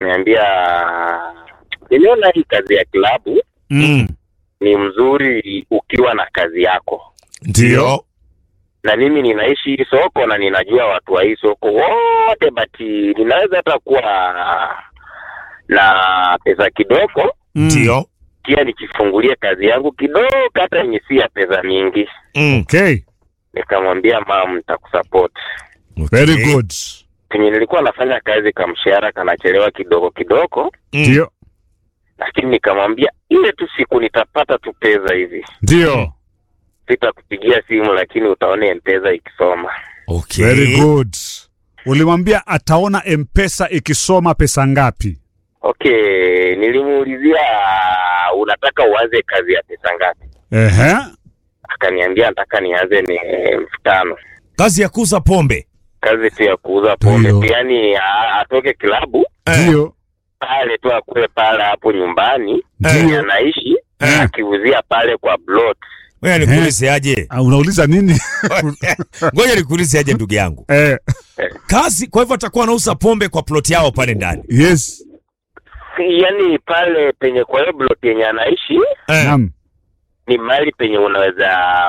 niambia nimeona hii kazi ya klabu Mm. ni mzuri ukiwa na kazi yako Ndio. na mimi ninaishi hii soko na ninajua watu wa hii soko wote bati ninaweza hata kuwa na pesa kidogo Ndio. pia nikifungulia kazi yangu kidogo hata yenye si ya pesa mingi Mm. Okay. nikamwambia mam nitakusupport Very Okay. good. penye nilikuwa nafanya kazi kamshahara kanachelewa kidogo kidogo Mm. Ndio. lakini nikamwambia ile tu siku nitapata tu pesa hivi Ndio. sitakupigia simu lakini utaona mpesa ikisoma Okay. Very good. Ulimwambia ataona M-Pesa ikisoma pesa ngapi? okay nilimuulizia unataka uanze kazi ya pesa ngapi Ehe. akaniambia nataka nianze ni elfu tano Kazi ya kuuza pombe. kazi tu ya kuuza pombe Ndio. yaani a- atoke kilabu Ndio. pale tu akuwe pale hapo nyumbani Ndio. anaishi Eh. akiuzia pale kwa blot Ngoja nikuulize aje. Ah, Unauliza nini? Ngoja nikuulize aje ndugu yangu. eh, Kazi kwa hivyo atakuwa anauza pombe kwa plot yao pale ndani. yes. yaani pale penye kwa hiyo blot yenye anaishi Eh. Naam. ni mahali penye unaweza